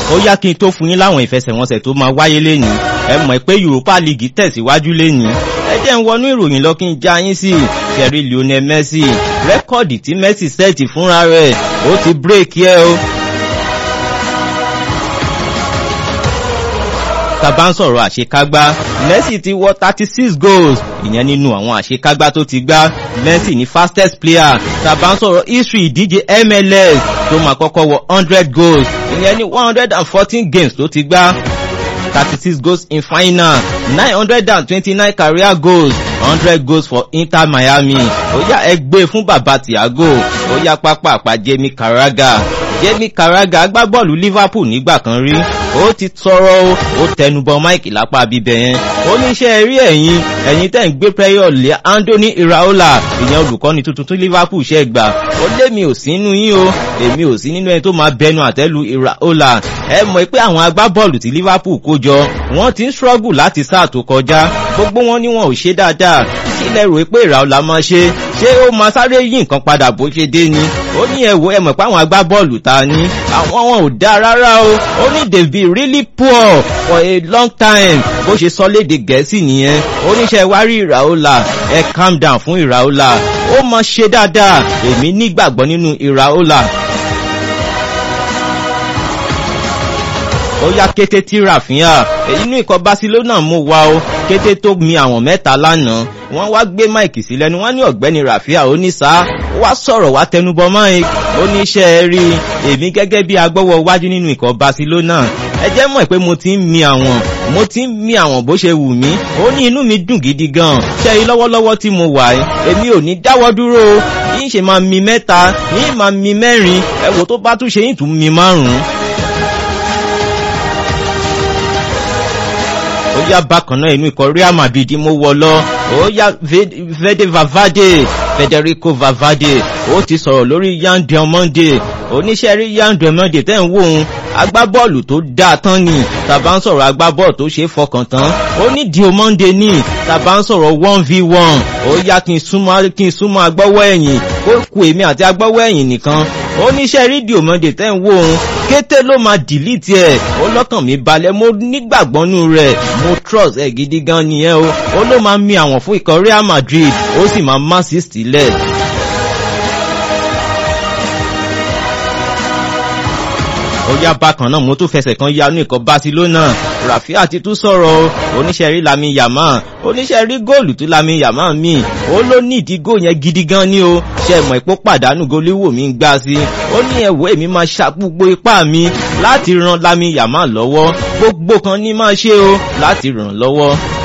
ó yá kí n tó fún yín láwọn ìfẹsẹ̀wọnsẹ̀ tó máa wáyé lénìí ẹ mọ̀ pé Europa League tẹ̀síwájú lénìí ẹ jẹ́ ń wọnú ìròyìn lọ kí n já yín sí kẹrí Lionel Messi rẹ́kọ̀dì tí Messi sẹ́ẹ̀tì fúnra rẹ̀ ó ti bírèkì ẹ o. tàbá ń sọ̀rọ̀ àṣekágbá Messi ti wọ thirty six goals ìyẹn nínú àwọn àṣekágbá tó ti gbá Messi ní fastest player tàbá ń sọ̀rọ̀ history ìdíje MLS tó máa kọ́kọ́ wọ hundred goals ìyẹn ní one hundred and fourteen games tó ti gbá thirty six goals in final nine hundred and twenty-nine career goals hundred goals for Inter Miami ó yá ẹgbẹ́ fún bàbá Thiago ó yá pápá àpá Jamie Carragher Jamie Carragher agbábọ́ọ̀lù Liverpool nígbà kan rí ó ti sọ̀rọ̀ o ó tẹnubọ Mike lápá bíbẹ̀ yẹn ó ní iṣẹ́ rí ẹ̀yin ẹ̀yin tẹ̀ ń gbé prayer lé Anthony Iraola ìyẹn olùkọ́ni tuntun tí Liverpool ṣe gbà ó lé mi ò sí nínú yín o èmi ò sí nínú ẹni tó máa bẹnu àtẹ́lu Iraola ẹ mọ̀ pé àwọn agbábọ́ọ̀lù tí Liverpool kó jọ wọ́n ti ń struggle láti sáà tó kọjá gbogbo wọn ni wọn ò ṣe dáadáa kí lẹ rò pé Iraola máa ṣe ṣé ó máa sáré yí nǹkan padà bó ṣe dé ni ó ní ẹ̀wò ẹ mọ̀ pé àwọn agbábọ́ọ̀lù ta ni àwọn wọn ò dáa rárá o ó ní they be really poor for a long time bó ṣe sọ léde gẹ̀ẹ́sì nìyẹn oníṣẹ́ wa rí Iraola ẹ calm down fún Iraola ó máa ṣe dáadáa èmi nígbàgbọ́ nínú Iraola. ó yá kété tí Rafinha èyí inú ikọ̀ Barcelona mú wa o kété tó mi àwọn mẹ́ta lánàá wọ́n wá gbé Mike sí lẹ́nu wọ́n ní ọ̀gbẹ́ni Rafinha ó ní sáà ó wá sọ̀rọ̀ wá tẹnubọ Mike ó ní iṣẹ́ rí èmi gẹ́gẹ́ bí agbọ́wọ́ wájú nínú ikọ̀ Barcelona ẹ jẹ́ mọ̀ pé mo ti ń mi àwọn mo ti ń mi àwọn bó ṣe wù mí ó ní inú mi dùn gidi gan ṣe yí lọ́wọ́lọ́wọ́ tí mo wà ẹ́ èmi ò ní dáwọ́ dúró yín ṣe máa mi mẹ́ta yín máa mi mẹ́rin ẹ wò tó bá tún ṣe yín tún mi márùn-ún. ó yá bákan náà inú ikọ̀ Real Madrid mo wọ lọ ó yá Vede Valverde Federico Valverde ó ti sọ̀rọ̀ lórí Yan Diomande oníṣẹ́ rí Yan Diomande tẹ́ ń wò ó agbábọ́ọ̀lù tó dáa tán ni tàbá ń sọ̀rọ̀ agbábọ́ọ̀lù tó ṣe é fọkàn tán ó ní Diomande ní tàbá ń sọ̀rọ̀ one v one ó yá kí n súnmọ́ kí n súnmọ́ agbọ́wọ́ ẹ̀yìn ó kù èmi àti agbọ́wọ́ ẹ̀yìn nìkan oníṣẹ́ rí Diomande tẹ́ ń wò ó kété ló máa dìlítì ẹ̀ ó lọ́kàn mi balẹ̀ mo nígbàgbọ́nú rẹ̀ mo trust ẹ̀ gidi gan nìyẹn o ó ló máa mi àwọn fún ikọ̀ Real Madrid ó sì máa má sí sílẹ̀. ó yá bákan náà mo tún fẹsẹ̀ kan ya ní ikọ̀ Barcelona Rafinha ti tún sọ̀rọ̀ oníṣẹ́ rí Lamine Yamal oníṣẹ́ rí góòlù tó Lamine Yamal mi ó ló ní ìdí góò yẹn gidi gan ni o ṣe mọ̀ ipò pàdánù goléwò mi ń gbá sí ó ní ẹ̀wọ́ èmi máa ṣa gbogbo ipá mi láti ran Lamine Yamal lọ́wọ́ gbogbo kan ní máa ṣe o láti ràn lọ́wọ́